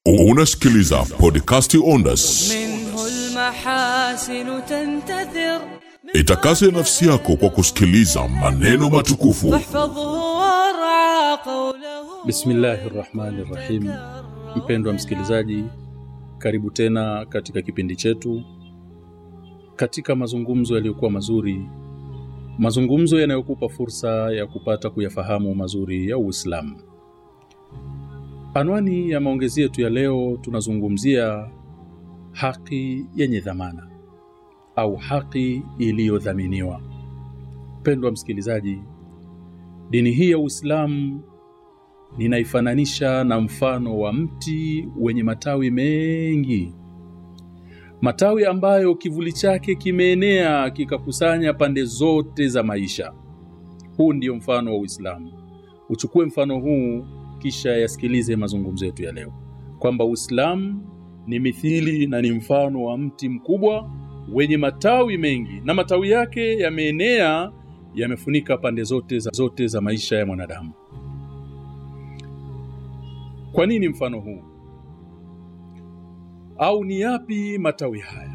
Unasikiliza podcasti Ondas. منه المحاسن تنتثر Itakase nafsi yako kwa kusikiliza maneno matukufu فاحفظه وارعى قوله Bismillahi rahmani rahim. Mpendwa msikilizaji, karibu tena katika kipindi chetu, katika mazungumzo yaliyokuwa mazuri, mazungumzo yanayokupa fursa ya kupata kuyafahamu mazuri ya Uislamu. Anwani ya maongezi yetu ya leo, tunazungumzia haki yenye dhamana au haki iliyodhaminiwa. Mpendwa msikilizaji, dini hii ya Uislamu ninaifananisha na mfano wa mti wenye matawi mengi, matawi ambayo kivuli chake kimeenea kikakusanya pande zote za maisha. Huu ndio mfano wa Uislamu. Uchukue mfano huu, kisha yasikilize mazungumzo yetu ya leo, kwamba Uislamu ni mithili na ni mfano wa mti mkubwa wenye matawi mengi, na matawi yake yameenea, yamefunika pande zote za, zote za maisha ya mwanadamu. Kwa nini mfano huu? Au ni yapi matawi haya?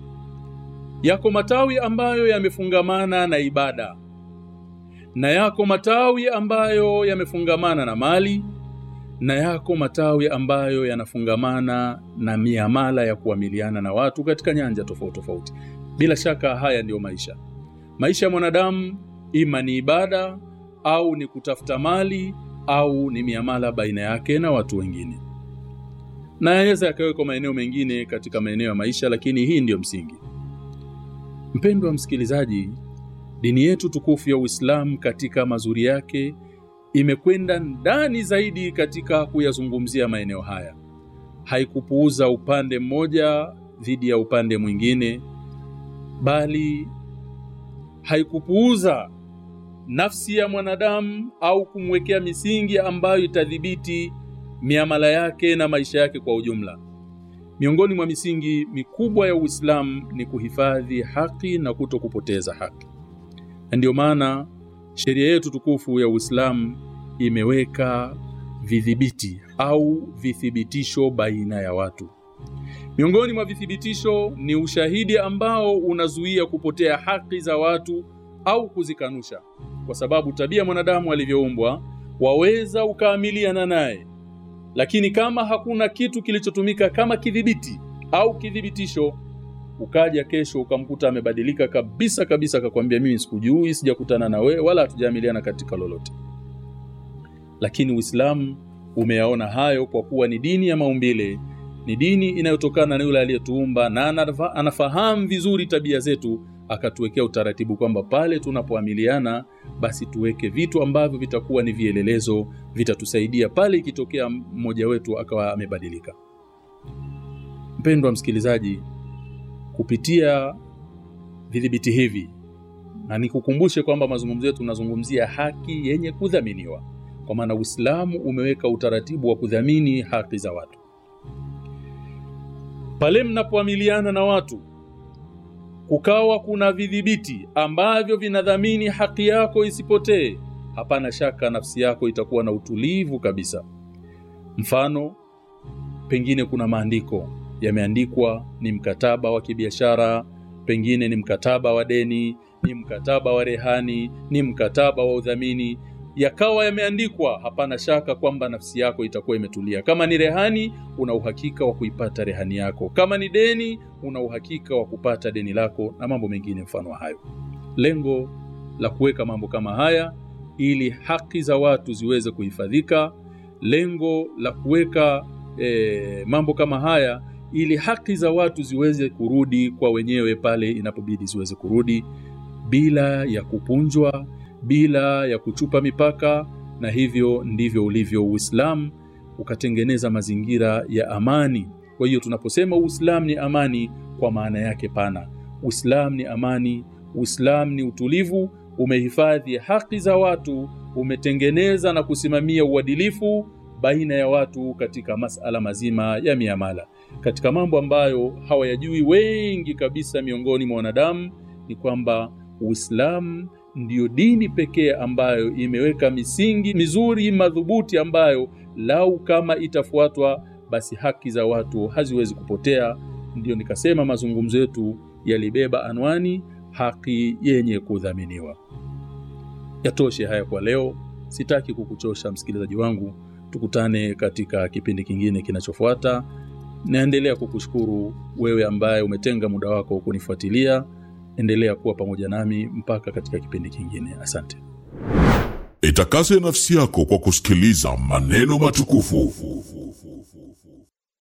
Yako matawi ambayo yamefungamana na ibada, na yako matawi ambayo yamefungamana na mali, na yako matawi ambayo yanafungamana na miamala ya kuamiliana na watu katika nyanja tofauti tofauti. Bila shaka haya ndiyo maisha. Maisha ya mwanadamu ima ni ibada au ni kutafuta mali au ni miamala baina yake na watu wengine, na yaweza yakawekwa maeneo mengine katika maeneo ya maisha, lakini hii ndiyo msingi. Mpendwa msikilizaji, dini yetu tukufu ya Uislamu katika mazuri yake imekwenda ndani zaidi katika kuyazungumzia maeneo haya. Haikupuuza upande mmoja dhidi ya upande mwingine, bali haikupuuza nafsi ya mwanadamu au kumwekea misingi ambayo itadhibiti miamala yake na maisha yake kwa ujumla. Miongoni mwa misingi mikubwa ya Uislamu ni kuhifadhi haki na kuto kupoteza haki, na ndiyo maana sheria yetu tukufu ya Uislamu imeweka vidhibiti au vithibitisho baina ya watu. Miongoni mwa vithibitisho ni ushahidi ambao unazuia kupotea haki za watu au kuzikanusha, kwa sababu tabia mwanadamu alivyoumbwa, waweza ukaamiliana naye, lakini kama hakuna kitu kilichotumika kama kidhibiti au kithibitisho, ukaja kesho ukamkuta amebadilika kabisa kabisa, akakwambia mimi sikujui, sijakutana na wewe wala hatujaamiliana katika lolote. Lakini Uislamu umeyaona hayo, kwa kuwa ni dini ya maumbile, ni dini inayotokana na yule aliyetuumba na anafa, anafahamu vizuri tabia zetu akatuwekea utaratibu kwamba pale tunapoamiliana basi tuweke vitu ambavyo vitakuwa ni vielelezo, vitatusaidia pale ikitokea mmoja wetu akawa amebadilika. Mpendwa msikilizaji, kupitia vidhibiti hivi, na nikukumbushe kwamba mazungumzo yetu tunazungumzia haki yenye kudhaminiwa, kwa maana Uislamu umeweka utaratibu wa kudhamini haki za watu. Pale mnapoamiliana na watu kukawa kuna vidhibiti ambavyo vinadhamini haki yako isipotee, hapana shaka nafsi yako itakuwa na utulivu kabisa. Mfano, pengine kuna maandiko yameandikwa, ni mkataba wa kibiashara, pengine ni mkataba wa deni, ni mkataba wa rehani, ni mkataba wa udhamini, yakawa yameandikwa, hapana shaka kwamba nafsi yako itakuwa imetulia. Kama ni rehani, una uhakika wa kuipata rehani yako. Kama ni deni, una uhakika wa kupata deni lako, na mambo mengine mfano wa hayo. Lengo la kuweka mambo kama haya ili haki za watu ziweze kuhifadhika. Lengo la kuweka e, mambo kama haya ili haki za watu ziweze kurudi kwa wenyewe pale inapobidi ziweze kurudi bila ya kupunjwa bila ya kuchupa mipaka, na hivyo ndivyo ulivyo Uislamu, ukatengeneza mazingira ya amani. Kwa hiyo tunaposema Uislamu ni amani, kwa maana yake pana, Uislamu ni amani, Uislamu ni utulivu, umehifadhi haki za watu, umetengeneza na kusimamia uadilifu baina ya watu katika masala mazima ya miamala. Katika mambo ambayo hawayajui wengi kabisa miongoni mwa wanadamu ni kwamba Uislamu ndiyo dini pekee ambayo imeweka misingi mizuri madhubuti ambayo lau kama itafuatwa basi haki za watu haziwezi kupotea. Ndiyo nikasema mazungumzo yetu yalibeba anwani haki yenye kudhaminiwa. Yatoshe haya kwa leo, sitaki kukuchosha msikilizaji wangu. Tukutane katika kipindi kingine kinachofuata. Naendelea kukushukuru wewe ambaye umetenga muda wako kunifuatilia. Endelea kuwa pamoja nami mpaka katika kipindi kingine. Asante. Itakase nafsi yako kwa kusikiliza maneno matukufu